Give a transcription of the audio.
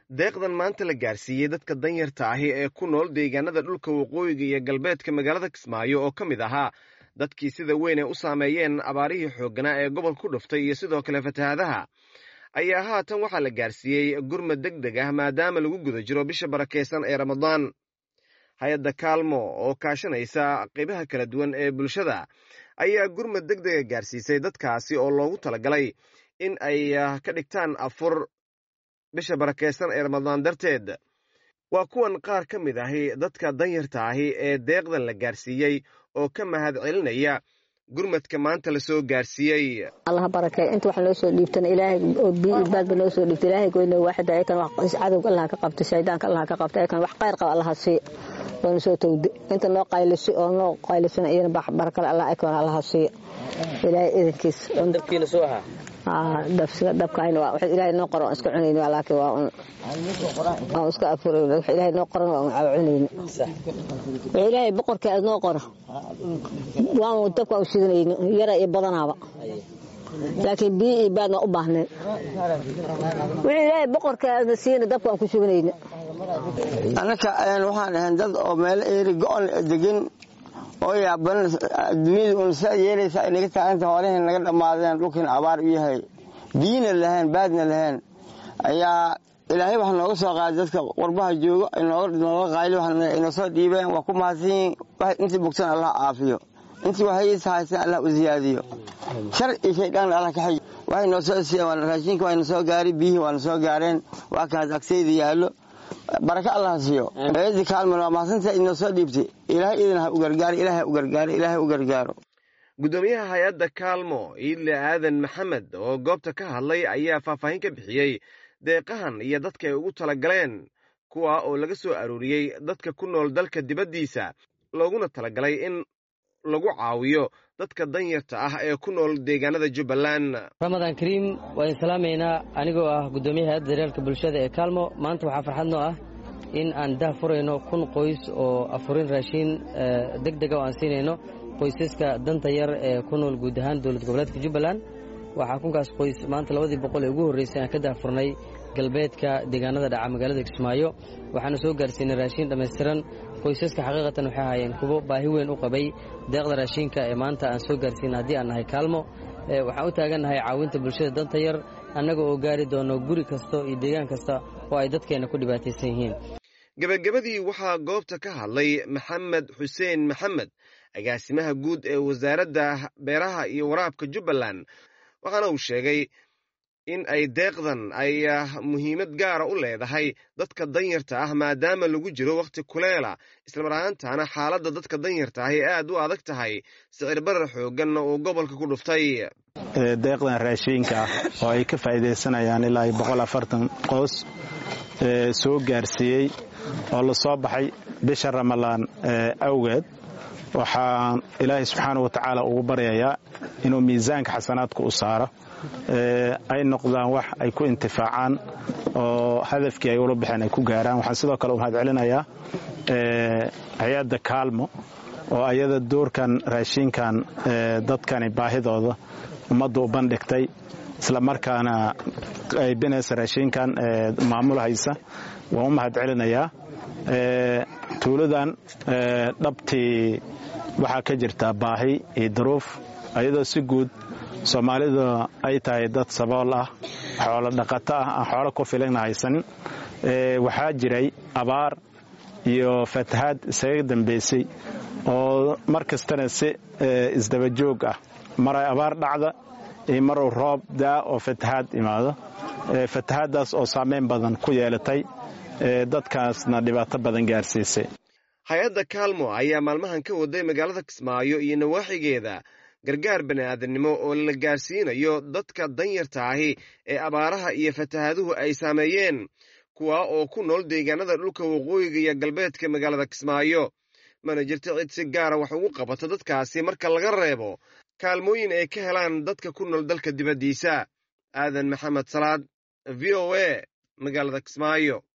deeqdan maanta la gaarsiiyey dadka danyarta ahi ee ku nool deegaanada dhulka waqooyiga iyo galbeedka magaalada kismaayo oo ka mid ahaa dadkii sida weyn ay u saameeyeen abaarihii xoogganaa ee gobol ku dhuftay iyo sidoo kale fatahaadaha ayaa haatan waxaa la gaarsiiyey gurmad deg deg ah maadaama lagu guda jiro bisha barakaysan ee ramadaan hay-adda kaalmo oo kaashanaysa qaybaha kala duwan ee bulshada ayaa gurmad deg dega gaarsiisay dadkaasi oo loogu talagalay in ay ka dhigtaan afur bisha barakaysan ee ramadaan darteed waa kuwan qaar ka mid ahi dadka danyarta ahi ee deeqdan la gaarsiiyey oo ka mahad celinaya gurmadka maanta lasoo gaarsiiyey allah barakee inta wax noo soo dhiibtana ilaahay oo bii ilbaadba noo soo dhiibta ilaahay goyna waaxida ayakan wax cadowga allah ka qabta shaydaanka allah ka qabta ayakan wax qayr qaba allaha sii waana soo towde inta noo qaylisi oo noo qaylisana iyana barakale allah aykan allaha sii ilaahay idankiis dabkiina soo ahaa dabkayna waa ilaahay noo qoran waan iska cunayni laakiin waa un waan iska afuray wax ilaahay noo qoran waa un cunayni wax ilaahay boqorkeeda noo qoro waan dabka waan shidanayni yara iyo badanaaba laakiin biyo iyo baad waa u baahneen wixii ilaahay boqorkeeda siina dabka waan ku shubanayni annaka waxaan ahayn dad oo meelo eeri go-on degan oo yaaban duniyada un saa yeelaysa inaga taaganta hoolaheen naga dhammaadeen dhulkiina abaar u yahay biyina lahayn baadna lahayn ayaa ilaahay waxa nooga soo qaaday dadka qurbaha joogo nooga qayli inoo soo dhiibeen waa ku mahadsanyiin intii bogsan allah caafiyo intii waxaysa haysteen allah u ziyaadiyo shar iyo shaydaan allah ka xij waxay noo soo siiyeen raashinka waa na soo gaaray biyihii waa na soo gaareen waa kaas agsayda yaallo baraka allah siiyo eedii kaalman waa mahadsantaa inoo soo dhiibtay ilaahay idin ha u gargaaro ilaahay u gargaaro ilaahay u gargaaro guddoomiyaha hay-adda kaalmo iidle aadan maxamed oo goobta ka hadlay ayaa faahfaahin ka bixiyey deeqahan iyo dadka ay ugu talagaleen kuwa oo laga soo arooriyey dadka ku nool dalka dibaddiisa looguna talagalay in lagu caawiyo dadka danyarta ah ee ku nool deegaanada jubbaland ramadaan kariim waan salaamaynaa anigoo ah guddoomiyaha hay-adda daryeelka bulshada ee kaalmo maanta waxaa farxad noo ah in aan dah furayno kun qoys oo afurin raashiin deg dega oo aan siinayno qoysaska danta yar ee ku nool guud ahaan dowlad goboleedka jubbaland waxaa kunkaas qoys maanta labadii boqol ee ugu horreysay aan ka daahfurnay galbeedka deegaanada dhaca magaalada kismaayo waxaana soo gaarsiinay raashiin dhammaystiran qoysaska xaqiiqatan waxay ahaayeen kuwo baahi weyn u qabay deeqda raashiinka ee maanta aan soo gaarsiina haddii aan nahay kaalmo waxaan u taagannahay caawinta bulshada danta yar annaga oo gaari doono guri kasta iyo deegaan kasta oo ay dadkeenna ku dhibaataysan yihiin gebagabadii waxaa goobta ka hadlay maxamed xuseen maxamed agaasimaha guud ee wasaaradda beeraha iyo waraabka jubbaland waxaana uu sheegay in ay deeqdan ay muhiimad gaara u leedahay dadka danyarta ah maadaama lagu jiro wakhti kuleela islamar ahaantaana xaaladda dadka danyarta ah ee aad u adag tahay sicir barar xoogganna uu gobolka ku dhuftay deeqdan raashiinka ah oo ay ka faa'iidaysanayaan ilaa iyo boqol afartan qoys soo gaarsiiyey oo la soo baxay bisha ramalaan awgeed waxaan ilaahay subxaana wa tacaala ugu baryayaa inuu miisaanka xasanaadka u saaro ay noqdaan wax ay ku intifaacaan oo hadafkii ay ula baxeen ay ku gaaraan waxaan sidoo kale u mahad celinayaa hay-adda kaalmo oo ayada doorkan raashiinkan dadkani baahidooda ummadda u bandhigtay isla markaana qaybinaysa raashiinkan maamulhaysa waan u mahad celinayaa tuuladan dhabtii waxaa ka jirtaa baahi iyo daruuf ayadoo si guud soomaalida ay tahay dad sabool ah xoolo dhaqato ah aan xoolo ku filana haysanin waxaa jiray abaar iyo fatahaad isaga dambaysay oo mar kastana si isdabajoog ah maray abaar dhacda iyo maruu roob daa oo fatahaad imaado fatahaaddaas oo saameyn badan ku yeelatay dadkaasna dhibaato badan gaarsiisay hay-adda kaalmo ayaa maalmahan ka waday magaalada kismaayo iyo nawaaxigeeda gargaar bani'aadamnimo oo la gaarsiinayo dadka danyarta ahi ee abaaraha iyo fatahaaduhu ay saameeyeen kuwa oo ku nool deegaanada dhulka waqooyiga iyo galbeedka magaalada kismaayo mana jirto cid si gaara wax ugu qabato dadkaasi marka laga reebo kaalmooyin ay ka helaan dadka ku nool dalka dibaddiisa aadan maxamed salaad v o a magaalada kismaayo